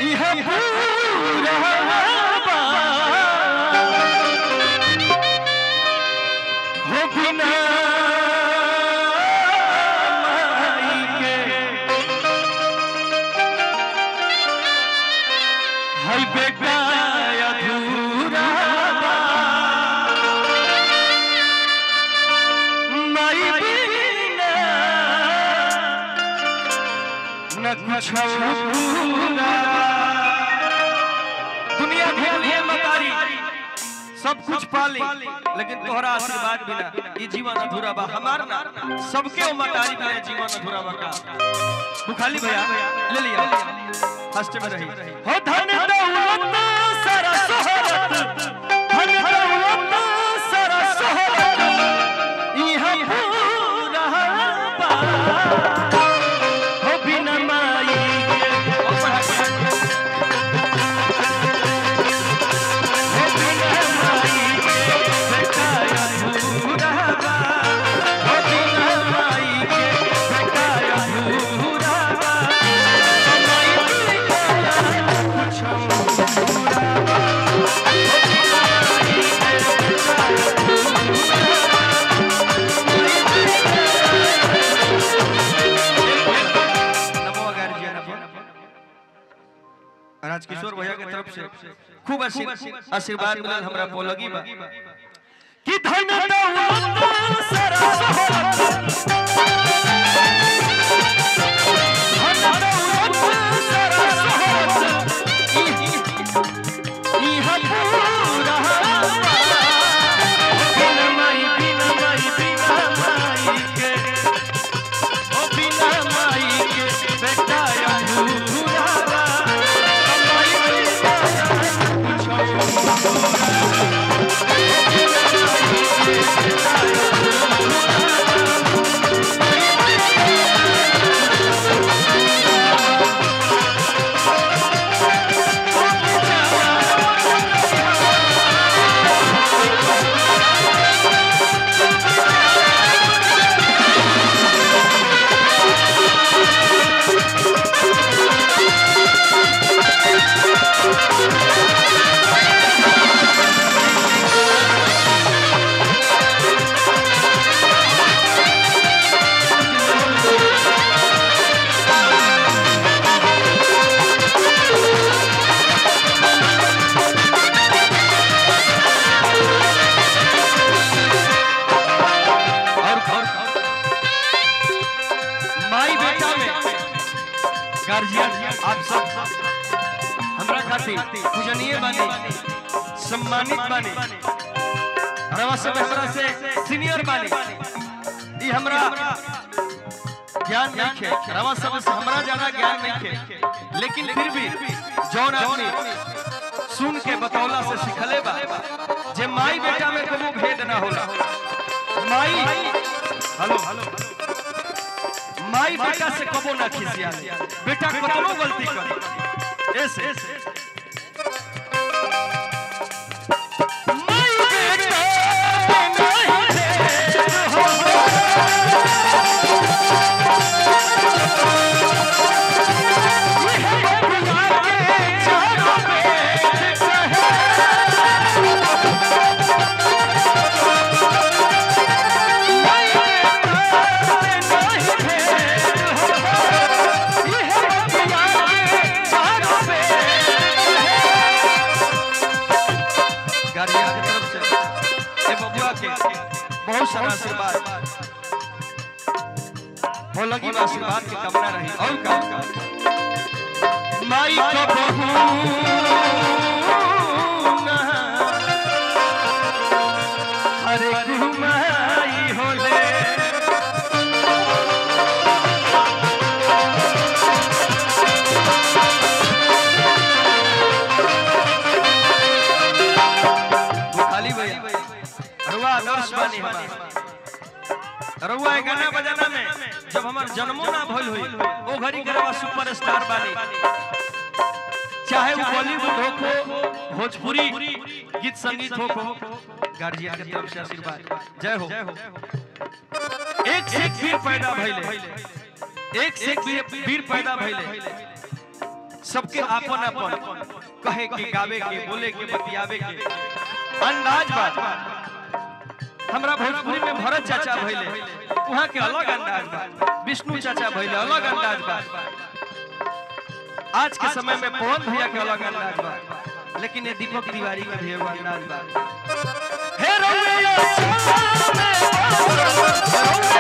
इह पूरा बा। हो बिना माई के है बेटा अधूरा बा। माई बिना न कुछ पूरा दुनिया घेर लिए मतारी सब कुछ पाली लेकिन तोहरा आशीर्वाद बिना ये जीवन अधूरा बा हमार ना सबके वो मतारी बिना जीवन अधूरा बा का तू खाली भैया ले लिया फर्स्ट में रही हो धन दौलत सारा शोहरत धन दौलत सारा शोहरत इहाँ पूरा बा हो बिना माई के ओ पढ़ा के हो बिना माई के बेटा अधूरा बा हो बिना माई के बेटा अधूरा बा माई बिना कुछ अधूरा बा हो बिना माई के बेटा नमो गार्जियन राजकिशोर भैया के तरफ से खूब आशीर्वाद आशीर्वाद मिलल हमरा पोलगी बा कि धन दौलत सारा शोहरत धन दौलत सारा शोहरत इह इह पूरा बा। बिन माई बिन माई बिन माई के ओ बिना माई के बेटा अधूरा बा। माई बिना कुछ और और माई बेटा में गार्जियन आप सब हमरा खातिर पूजनीय बानी सम्मानित बानी रवा सब हमरा से सीनियर बानी ई हमरा ज्ञान नहीं खे रवा सब से हमरा ज्यादा ज्ञान नहीं खे लेकिन फिर भी जौन आदमी सुन के बतौला से सिखले बा जे माई बेटा में कोनो भेद ना होला माई हेलो माई बेटा से कबो ना खिसिया बेटा कतनो गलती करे ऐसे माई बेटा नहीं भेद होला। यह प्यार के चारों वेद कहे। माई बेटा नहीं भेद होला। यह प्यार के चारों वेद कहे। गार्जियन की तरफ से ए बबुआ के बहुत सारा आशीर्वाद हो लगी बा आशीर्वाद की कामना रही और का माई का बहू ना हरे घुमाई होले वो खाली भैया रुआ आदर्श बानी हमार रुआ ए गाना बजाना में जब हमार जन्मो ना भइल हुई ओ घड़ी के रवा सुपरस्टार बानी चाहे वो बॉलीवुड हो को भोजपुरी गीत संगीत हो को गार्जियन के तरफ से आशीर्वाद जय हो एक से एक वीर पैदा भइले एक से एक वीर वीर पैदा भइले सबके आपन आपन कहे के गावे के बोले के बतियावे के अंदाज बा हमरा भोजपुरी में भरत चाचा भइले वहाँ के अलग अंदाज बा विष्णु चाचा भइले अलग अंदाज बा आज के समय में पवन भैया के अलग अंदाज बा लेकिन ये दीपक तिवारी के भी एगो अंदाज बा हे रउआ